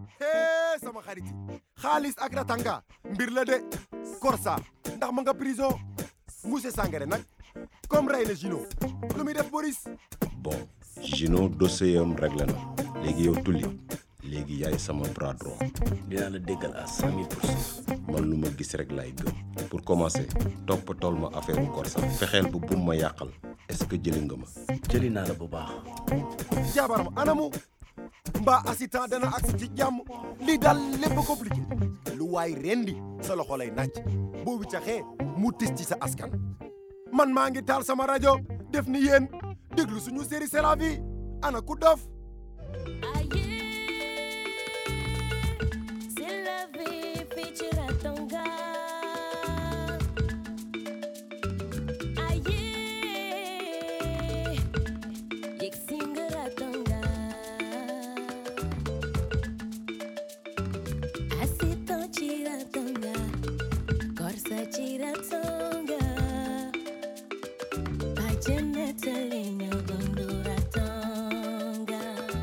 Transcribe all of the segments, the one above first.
hee sama xarit yi xaalis ak ratanga mbir la de Korsa ndax ma nga prison monsieur Sangaré nag comme rey na Gino lu muy def Boris bon Gino dossier am réglé na léegi yow tulli léegi yaay sama bras droit dinaa la déggal à cent mille pour cent man lu ma gis rek laay gëm pour commencer toppatool ma affaire u Korsa fexeel bu bum ma yàqal est-ce que jëli nga ma jëli naa la bu baax jabaram anamu mbaa assistant dana agsi ci jàmm lii daal lépp compliqué lu waay rendi sa loxo lay naaj boo wiccaxee mu tis ci sa askan man maa ngi taal sama rajo def ni yéen déglu suñu série C'est la vie ana ku dof C'est la vie, fii ci Ratanga. Aye, yegg si nga Ratanga. Assistant ci Ratanga, Korsa ci Ratanga. Bàjjen nettali ñu dundu Ratanga.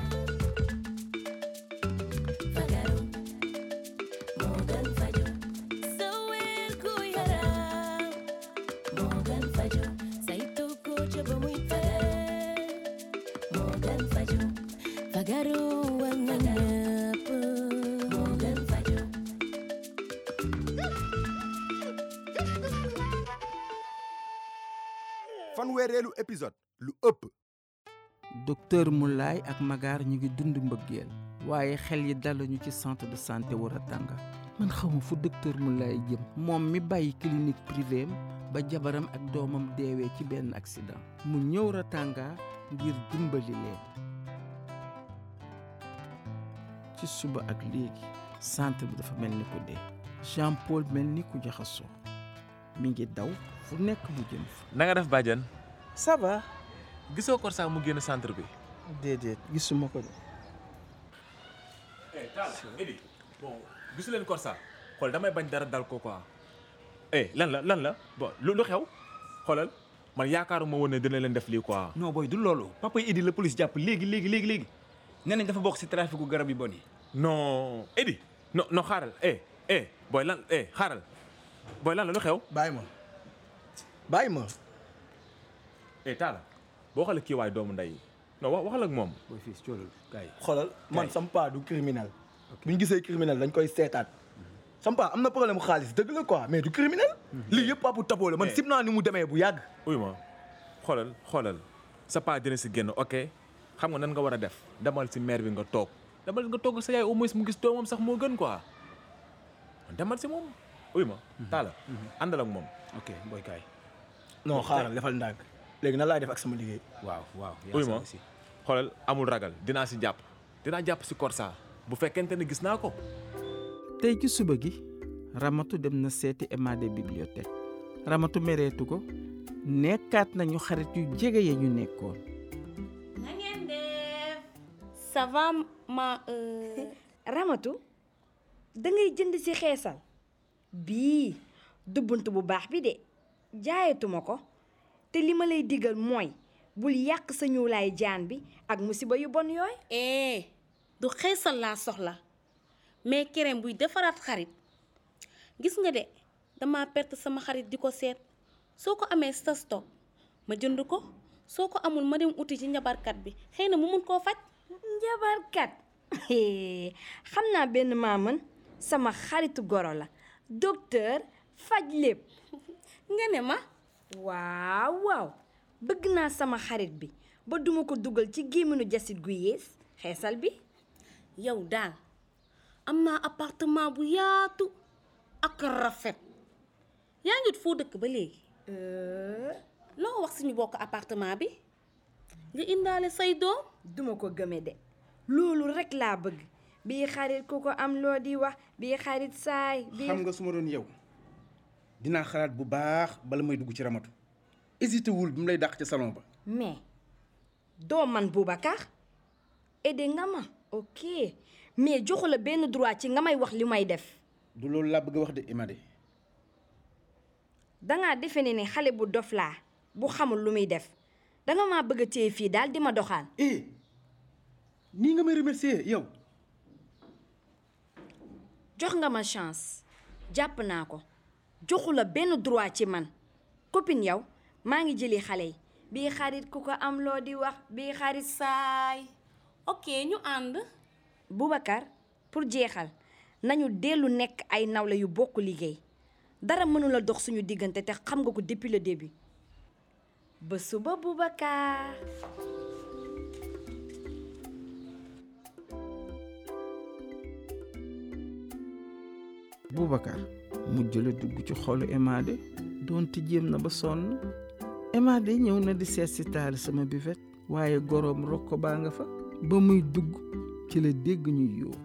Fagaru Morgan Fajo Sowel ku yaram Morgan Fajo saytu ko ca ba muy fagar Morgan Fajo Fagaru war na ñëpp Morgan Fajo fanweereelu épisode lu ëpp docteur Moulay ak Magar ñu ngi dund mbëggeel waaye xel yi daluñu ci centre de santé wu Ratanga man xawma fu docteur Moulay jëm moom mi bàyyi clinique privée am ba jabaram ak doomam deewee ci benn accident mu ñëw Ratanga ngir dimbali leen ci suba ak léegi centre bi dafa mel ni ku dee Jean Paul mel ni ku jaxasoo mi ngi daw fu nekk mu jëm fa na nga def bàjjan ça va gisoo Korsa mu génn centre bi. déedéet gisuma ko de eh Talla Edi bon gisu leen Korsa xool damay bañ dara dal ko quoi. eh lan la lan la bon lu lu xew xoolal man yaakaaruma woon ne dina leen def lii quoi. non booy du loolu papa Idi la police jàpp léegi léegi léegi léegi nee nañ dafa bokk si traficu garab yi bon yi non Edi non non xaaral eh eh booy lan eh xaaral booy lan la lu xew. bàyyi ma bàyyi ma eh Talla boo xoolee kii waay doomu ndey non wax waxal ak moom. booy fii si coolal gars yi xoolal man sam paa du criminel bu ñu gisee criminel dañ koy seetaat sam paa am na problème mu xaalis dëgg la quoi mais du criminel lii yëpp papu taboo la man Eh. sim naa ni mu demee bu yàgg uy ma xoolal xoolal sa paa dina si génn ok xam nga nan nga war a def demal si maire bi nga toog demal nga toog sa yaay au moins mu gis doomam sax moo gën quoi demal si moom uy ma taala àndal ak moom ok booy kaay non xaaral defal ndànk léegi nan laay def ak sama liggéey waaw waaw uy ma xoolal amul ragal dinaa si jàpp dinaa jàpp si Korsa bu fekkente ne gis naa ko tey ci suba gi Ramatu dem na seeti Emade bibliothèque Ramatu mereetu ko nekkaat nañu xarit yu jege ya ñu nekkoon na ngeen def ça va ma Ramatu da ngay jënd ci xeesal bii du bunt bu baax bi de jaayatuma ko te li ma lay digal mooy bul yàq sa ñuulaay jaan bi ak musiba yu bon yooy eh du xeesal laa soxla mais crème buy defaraat xarit gis nga de dama perte sama xarit di ko seet soo ko amee sa stock ma jënd ko soo ko amul ma dem uti ci njabarkat bi xëy na mu mun koo faj njabarkat xam naa benn maamën sama xaritu goro la docteur faj lépp nga ne ma waaw waaw bëgg naa sama xarit bi ba duma ko dugal ci gémminu jasit gu yées xeesal bi yow daal am naa appartement bu yaatu ak rafet yaa ngi foo dëkk ba léegi loo wax suñu bokk appartement bi nga indaale say doom duma ko gëme de loolu rekk laa bëgg bii xarit ku ko am loo di wax bii xarit saay bii xam nga su ma doon yow dinaa xalaat bu baax bala may dugg ci ramatu hésité wul bi mu lay dàq ca salon ba mais doo man Boubacar aidé nga ma ok mais joxu la benn droit ci nga may wax li may def du loolu laa bëgg a wax de Emade dangaa defe ne ni xale bu dof laa bu xamul lu muy def danga maa bëgg a téye fii daal di ma doxaan eh nii nga may remercier yow jox nga ma chance jàpp naa ko joxu la benn droit ci man copine yow maa ngi jëli xale yi bii xarit ku ko am loo di wax bii xarit saay ok ñu ànd Boubacar pour jeexal nañu dellu nekk ay nawle yu bokk liggéey dara mënula dox suñu diggante te xam nga ko depuis le début ba suba Boubacar Boubacar mujj la dugg ci xolu Emade doonte jéem na ba sonn Emade ñëw na di seet si taal sama buvette waaye goroom rokko baa nga fa ba muy dugg ci la dégg ñuy yoo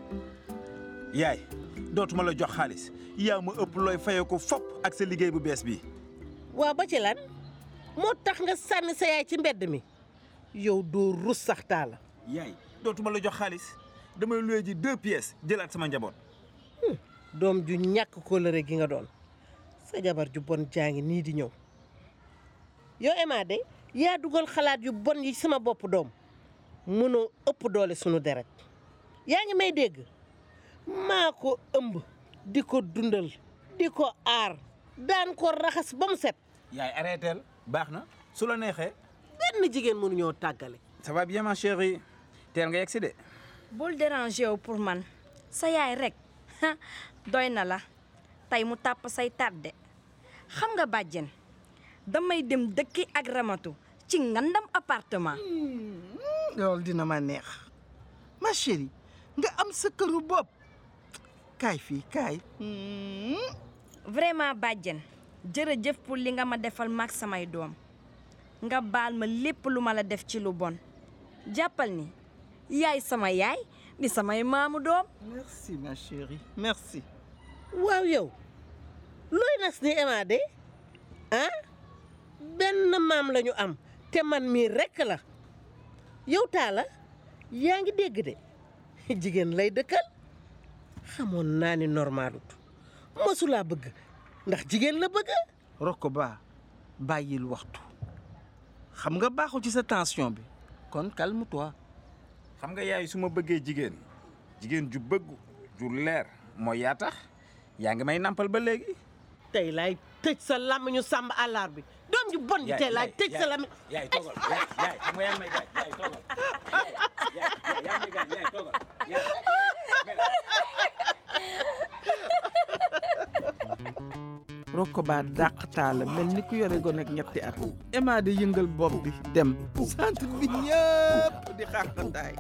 yaay dootuma la jox xaalis yaa ma ëpp looy faye ko fopp ak sa liggéey bu bees bi waa ba ci lan moo tax nga sànni sa yaay ci mbedd mi yow doo rus sax taala yaay dootuma la jox xaalis damay luye ji deux pièces jëlaat sama njaboot doom ju ñàkk kóllëre gi nga doon sa jabar ju bon jaa ngi nii di ñëw yow Emma de yaa dugal xalaat yu bon yi sama bopp doom mënoo ëpp doole sunu deret yaa ngi may dégg maa ko ëmb di ko dundal di ko aar daan ko raxas ba mu set yaay arrêteel baax na su la neexee benn jigéen mënuñoo tàggale ça va bien ma chérie teel nga yegg si de bul déranger wu pour man sa yaay rek doy na la tey mu tàpp say tàdde xam nga bàjjen damay dem dëkki ak ramatu ci ngandam appartement loolu dina ma neex ma chérie nga am sa këru bopp kaay fii kaay vraiment bàjjen jërëjëf pour li nga ma defal mag samay doom nga baal ma lépp lu ma la def ci lu bon jàppal ni yaay sama yaay di samay maamu doom merci ma chérie merci waaw yow looy nas ni Emma de ah benn maam la ñu am te man mii rekk la yow taala yaa ngi dégg de jigéen lay dëkkal xamoon naa ni normalut mosulaa bëgg ndax jigéen la bëgg rokko baa bàyyil waxtu xam nga baaxul ci sa tension bi kon calme toi xam nga yaay su ma bëggee jigéen jigéen ju bëgg ju leer mooy yaa tax yaa ngi may nampal ba léegi tey laay tëj sa làmmiñu sàmb àllar bi doom ju bon ji tey laay tëj sa làmmiñ yaay toogal yaay yaay xam nga yaa ngi may gaaj yaay toogal yaay yaa ngi may gaaj yaay toogal rokko baa dàq taala mel ni ku yore gone ak ñetti at Emma di yëngal bopp bi dem centre bi ñëpp di xaaxandaay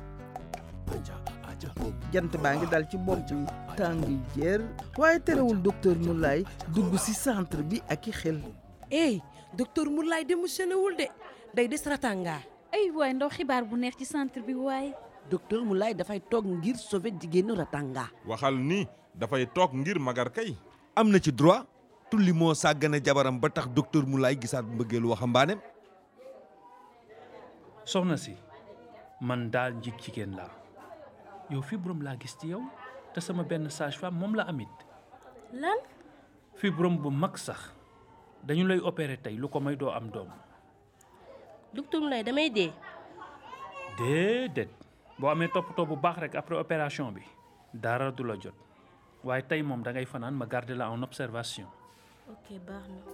jant baa ngi dal ci bopp bi tàng jër waaye terewul docteur Moulay dugg ci centre bi ak i xel ey docteur Moulay démissionné wul de day des ratanga ay waay ndaw xibaar bu neex ci centre bi waaye docteur Moulay dafay toog ngir sauver jigéenu ratanga waxal ni dafay toog ngir magar kay am na ci droit tulli moo sàggane jabaram ba tax docteur Moulay gisaat mbëggeelu waxambaaneem soxna si man daal njig jigéen laa yow fibrome laa gis ci yow te sama benn sage-femme moom la amit lan fibrome bu mag sax dañu lay opérer tey lu ko may doo am doom docteur Moulay damay dee déedéet boo amee toppatoo bu baax rek après opération bi dara du la jot waaye tey moom da ngay fanaan ma garder la en observation ok baax na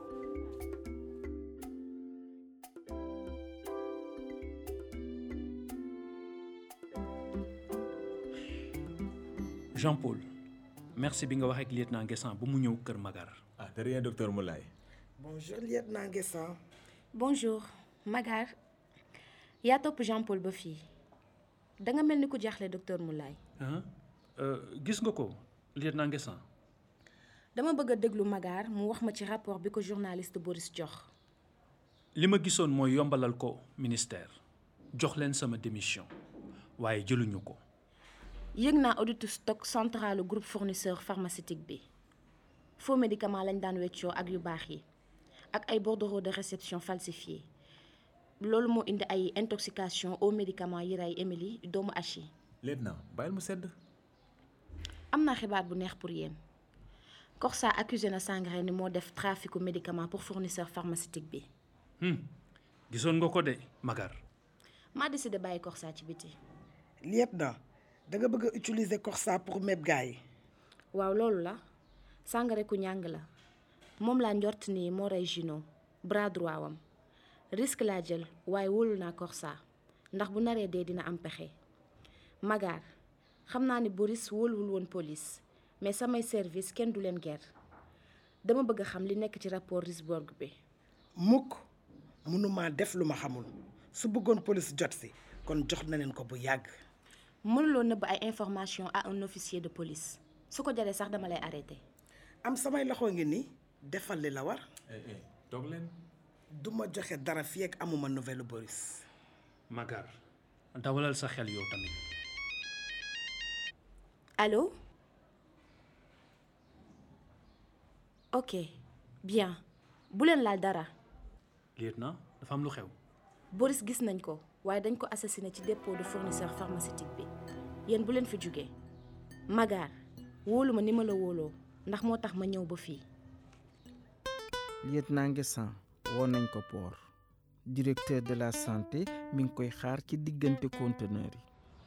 Jean-Paul merci bi nga wax ak lieutenant Guessant bu mu ñëw Kër Magar. ah de rien docteur Moulay. bonjour lieutenant Guessant. bonjour Magar yaa topp Jean-Paul ba fii danga mel ni ku jaaxle docteur Moulay. ah gis nga ko lieutenant Guessant. dama bëgg a déglu Magar mu wax ma ci rapport bi ko journaliste Boris jox. li ma gisoon mooy yombalal ko ministère jox leen sama démission waaye jëluñu ko. yëg naa auditu stock central groupe fournisseur pharmaceutique bi faux médicament lañ daan weccoo ak yu baax yi ak ay bordereaux de réception falsifiés loolu moo indi ay intoxication aux médicaments yi rey Émilie doomu Achi lieutenant bàyyil mu sedd. am naa xibaar bu neex pour yéen Corsa accusé na Sangaré ni moo def traficu médicament pour fournisseur pharmaceutique bi gisoon nga ko de Magar. maa décidé bàyyi Corsa ci biti lieutenant da nga bëgg a utiliser Corsa pour meb gars yi waaw loolu la Sangaré ku ñàng la moom laa njort ni moo rey Gino bras droit wam risque laa jël waaye wóolu naa Corsa ndax bu naree dee dina am pexe Magar xam naa ni Boris wóoluwul woon police mais samay service kenn du leen ger dama bëgg a xam li nekk ci rapport Risborg bi mukk mënumaa def lu ma xamul su bëggoon police jot si kon jox na leen ko bu yàgg mënuloo nëbb ay information à un officier de police su ko jaree sax dama lay arrêté am samay loxo ngi ni defal li la war toog leen du ma joxe dara fii ak amuma nouvelle Boris Magar dawalal sa xel yow tamit Allô ok bien bu leen laal dara lieutenant dafa am lu xew Boris gis nañ ko waaye dañ ko assassiné ci dépôt de fournisseur pharmaceutique bi yéen bu leen fi jógee Magar wóolu ma ni ma la wóoloo ndax moo tax ma ñëw ba fii lieutenant Nguessan woo nañ ko port directeur de la santé mi ngi koy xaar ci diggante conteneur yi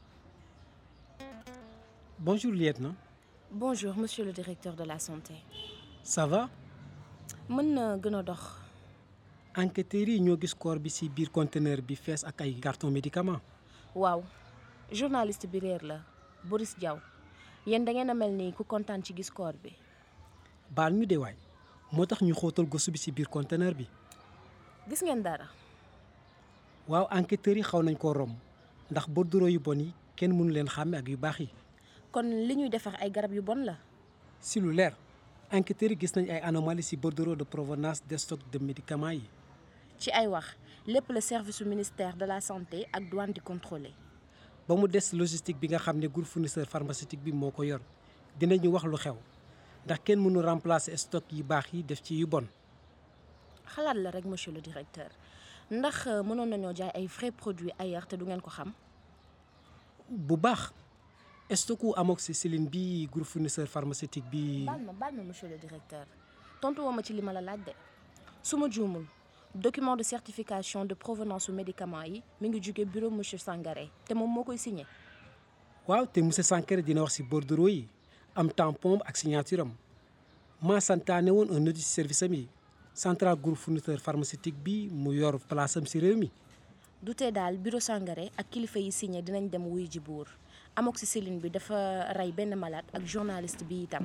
Bonjour, lieutenant. bonjour monsieur le directeur de la santé Ça va mën na gën a dox enquêteurs yi ñoo gis corps bi ci biir conteneur bi fees ak ay carton médicament waaw journaliste bi réer la Boris Diaw yéen da ngeen a mel ni ku kontaan ci gis corps bi baal ñu de waay moo tax ñu xóotal gëstu bi ci biir conteneur bi gis ngeen dara waaw enquêteurs yi xaw nañ koo romb ndax bordereau yu bon yi kenn mënu leen xàmme ak yu baax yi kon li ñuy defar ay garab yu bon la si lu leer enquêteurs yi gis nañ ay anomalies ci bordereau de provenance des stocks de médicaments yi ci ay wax lépp le service su ministère de la santé ak douane di contrôler ba mu des logistique bi nga xam ne groupe fournisseur pharmaceutique bi moo ko yor dinañu wax lu xew ndax kenn mënu remplacer stock yi baax yi def ci yu bon xalaat la rek monsieur le directeur ndax euh, mënoon nañoo jaay ay vrais produits ailleurs te du ngeen ko xam bu baax stocku amoxicilline bi groupe fournisseur pharmaceutique bi baal ma baal ma monsieur le directeur tontu woo ma ci li ma la laaj de su ma juumul document de certification de provenance su médicament yi mi ngi jóge bureau monsieur Sangaré te moom moo koy signé waaw te monsieur Sankara dina wax ci bordereau yi am tampon ak signature am maa santaane woon un audit service am yi central groupe fournisseur pharmaceutique bi mu yor place am ci réew mi du tee daal bureau Sangaré ak kilifa yi signé dinañ dem wuy ji buur amoxicilline bi dafa rey benn malade ak journaliste bi itam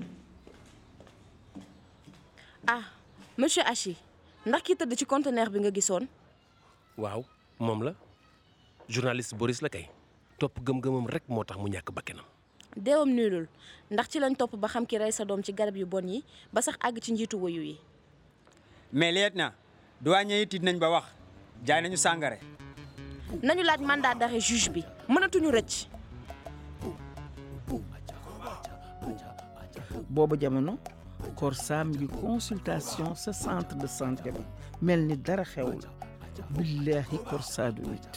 ah monsieur Hachi ndax ki tëdd ci conteneur bi nga gisoon waaw moom la journaliste Boris la kay topp gëm-gëmam rek moo tax mu ñàkk bakkanam deewam nulul ndax ci lañ topp ba xam ki rey sa doom ci garab yu bon yi ba sax àgg ci njiitu woyu yi mais lieutenant douanier yi tiit nañ ba wax jaay nañu Sangaré nañu laaj mandat d'arrêt juge bi mënatuñu rëcc booba jamono Corsa mi ngi consultation sa centre de santé ba mel ni dara xewul billaahi Corsa du nit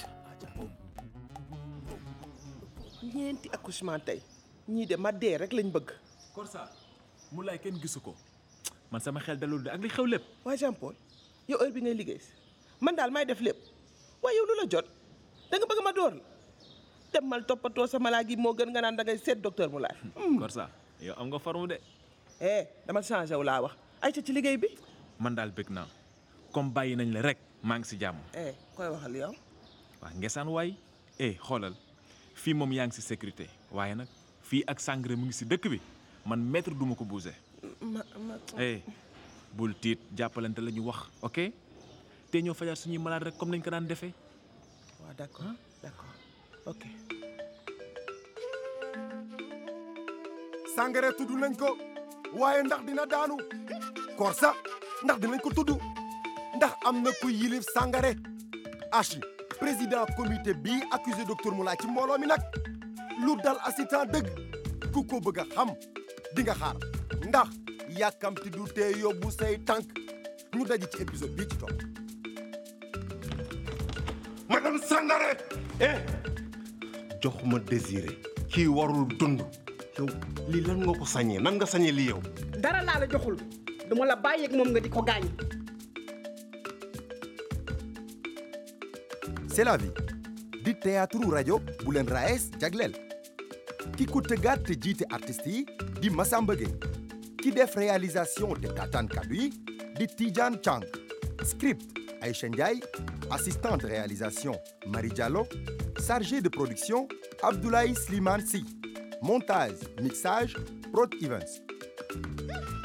ñeenti accouchement tey ñii de ma dee rek lañ bëgg. Corsa mu lay kenn gisu ko man sama xel dalul de ak li xew lépp waa Jean Paul yow heure bi ngay liggéey si man daal may def lépp waaye yow lu la jot da nga bëgg ma door la demal toppatoo sa malaa gi moo gën nga naan da ngay seet docteur mu laay. Corsa yow am nga forme de eh dama changé wu laa wax ay ca ci liggéey bi. man daal bëgg naa comme bàyyi nañ la rek maa ngi si jàmm eh koy waxal yow. waa ngesaan waay eh xoolal fii moom yaa ngi si sécurité waaye nag fii ak Sangaré mu ngi si dëkk bi man maître duma ko bouger ma ma. eh bul tiit jàppalante la ñu wax ok te ñoo fajaat suñuy malade rek comme nañ ko daan defee waaw d'accord d'accord ok. Sangaré tudd nañ ko waaye ndax dina daanu Corsa ndax dinañ ko tudd ndax am na ku yilif Sangaré Hachi président comité bii accusé docteur Moulay ci mbooloo mi nag lu dal assistant dëgg ku ko bëgg a xam di nga xaar ndax yàkkamti du tee yóbbu say tànk ñu daje ci épisode bii ci topp madame Sangaré eh joxuma désiré kii warul dund yow lii lan nga ko sañee nan nga sañee lii yow dara laa la joxul duma la bàyyeeg moom nga di ko gaañ. c'est la vie di théâtre rajo bu leen raes jagleel ki ko tëggaat te jiite artistes yi di Massamba Gueye ki def réalisation te taataan kaddu yi di Tidiane Chang script Aïcha Ndiaye assistant de réalisation Marie Diallo chargé de production Abdoulaye Slimane Sy montage mixage Prod Events